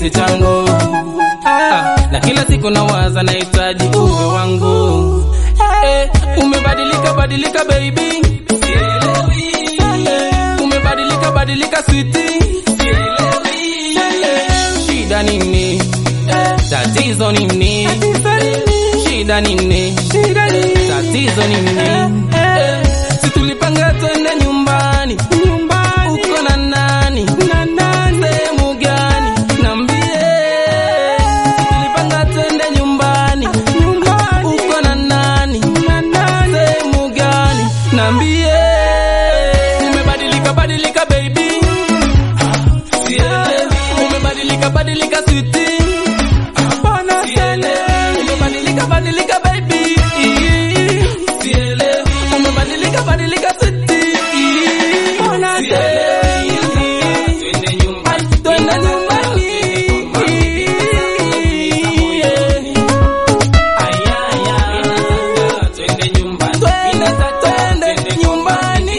kipenzi changu ah, na kila siku nawaza nahitaji uwe wangu eh, umebadilika badilika baby Eh, umebadilika badilika switi shida nini tatizo nini shida nini tatizo nini Eh, si tulipanga twende nyumbani uko na nani sehemu gani nambie si tulipanga twende nyumbani uko na nani sehemu gani nambie umebadilika badilika baby umebadilika badilika switi umebadilika badilika baby umebadilika badilika switi Ai, twende nyumbani twende twende nyumbani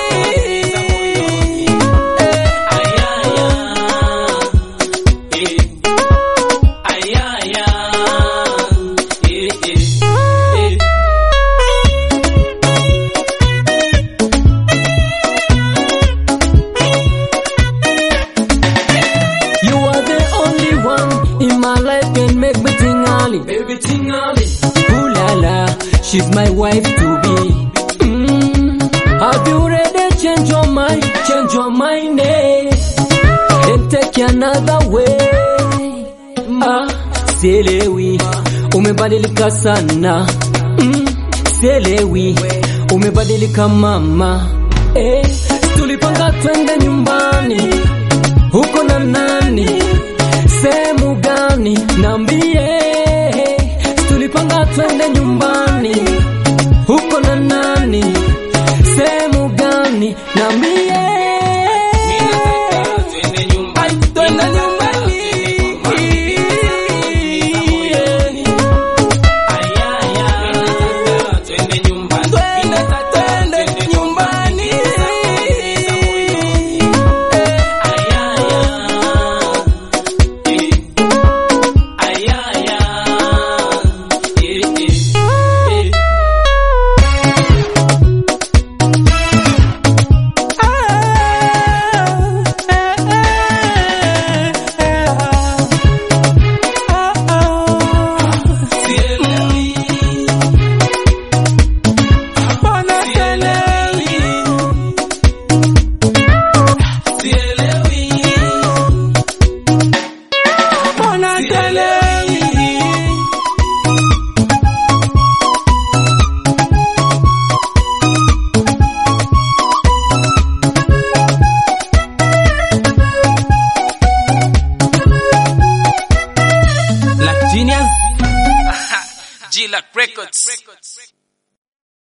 You are the only one in my life can make me tingali. Baby tingali. Ooh la la, she's my wife to be. Mm. Have you ready? Change your mind, change your mind, eh? And take another way. Ah, sielewi, umebadilika sana. Mm. Sielewi, umebadilika mama. Eh, tulipanga twende nyumbani uko na nani sehemu gani nambie tulipanga twende nyumbani uko na nani sehemu gani nambie Ai, twende nyumbani twende twende nyumbani Black Genius G-Lac Records